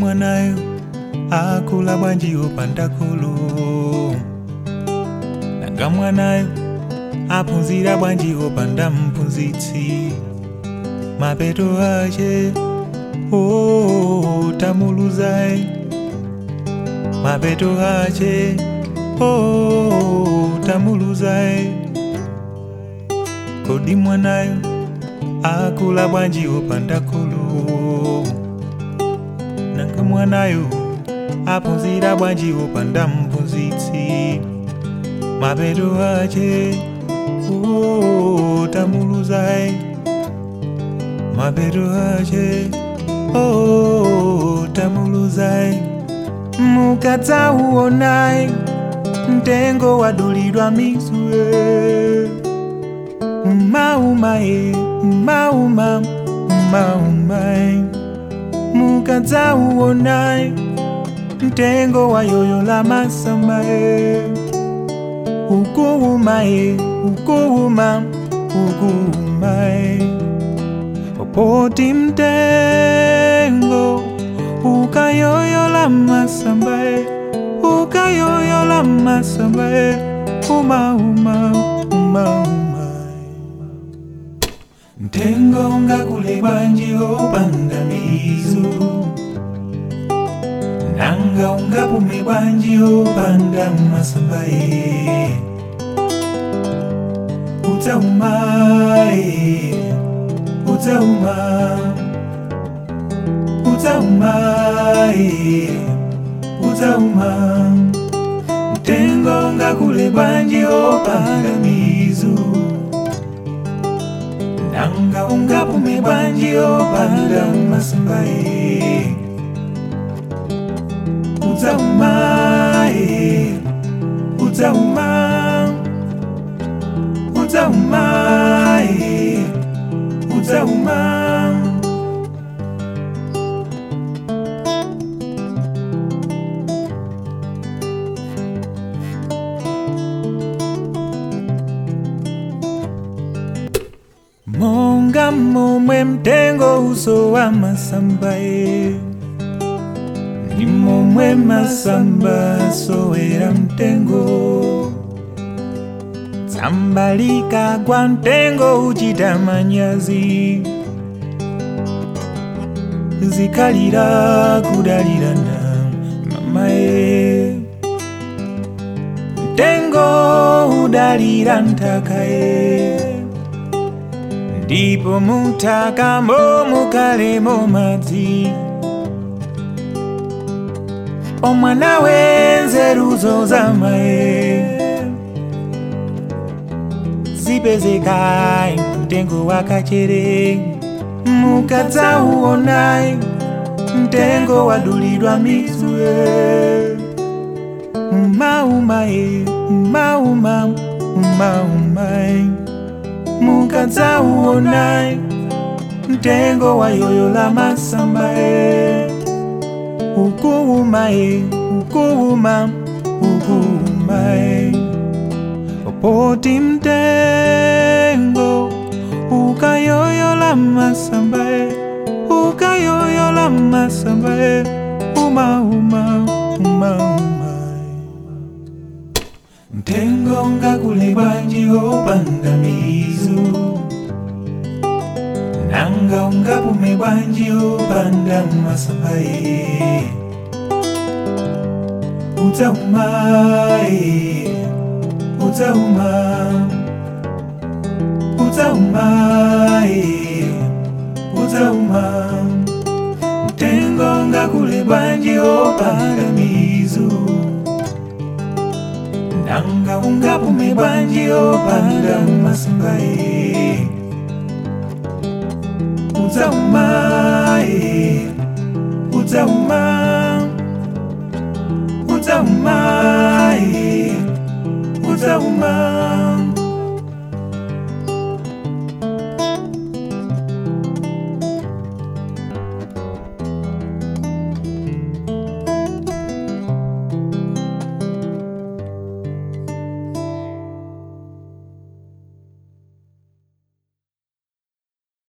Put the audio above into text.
mwanayo akula bwanji opanda kholo nanga mwanayo aphunzira bwanji opanda mphunzitsi mapeto ache oh, tamuluzayi mapeto ache oh, tamuluzayi kodi mwanayo akula bwanji opanda kholo nanga mwanayo aphunzira bwanji opanda mphunzitsi mapeto ache oh, tamuluzayi mapeto ache oh, tamuluzayi mukadzauonayi mtengo wadulidwa misue umaumaye umauma umaumaye mukadzauonayi mtengo wayoyola masamaye ukuumaye ukuuma ukuumaye popoti mtengo ukayoyola masambaye ukayoyola masambaye umauma umauma mtengo ungakule bwanji opanda mizu nanga ungapume bwanji opanda masambaye utaumaye utauma utaumaye utauma mtengo ngakule bwanji opanda mizu nanga ungapume bwanji opanda masambaye utaumaye utauma utaumaye utauma monga momwe mtengo uso wa masambaye ni momwe masamba sowera mtengo tsambalika kwa mtengo uchita manyazi zikalira kudalirana mamaye mtengo udalira nthakaye ndipo muthakamo mukalemo madzi omwana wenzeruzo zamaye zipezekayi mtengo wakachere mukadzauonayi mtengo wadulidwa misue umaumaye umauma umaumaye mukadzauonayi mtengo wayoyola masambaye ukuumaye ukuuma ukuumaye popoti mtengo ukayoyola masambaye ukayoyola masambaye umauma umauma mtengo ngakule bwanji opanda mizu nanga ungapume bwanji opanda masambaye utaumaye utauma utaumaye utauma mtengo ngakule bwanji opanda mizu nanga ungapume bwanji opanda masambaye utaumaye utauma utaumaye utauma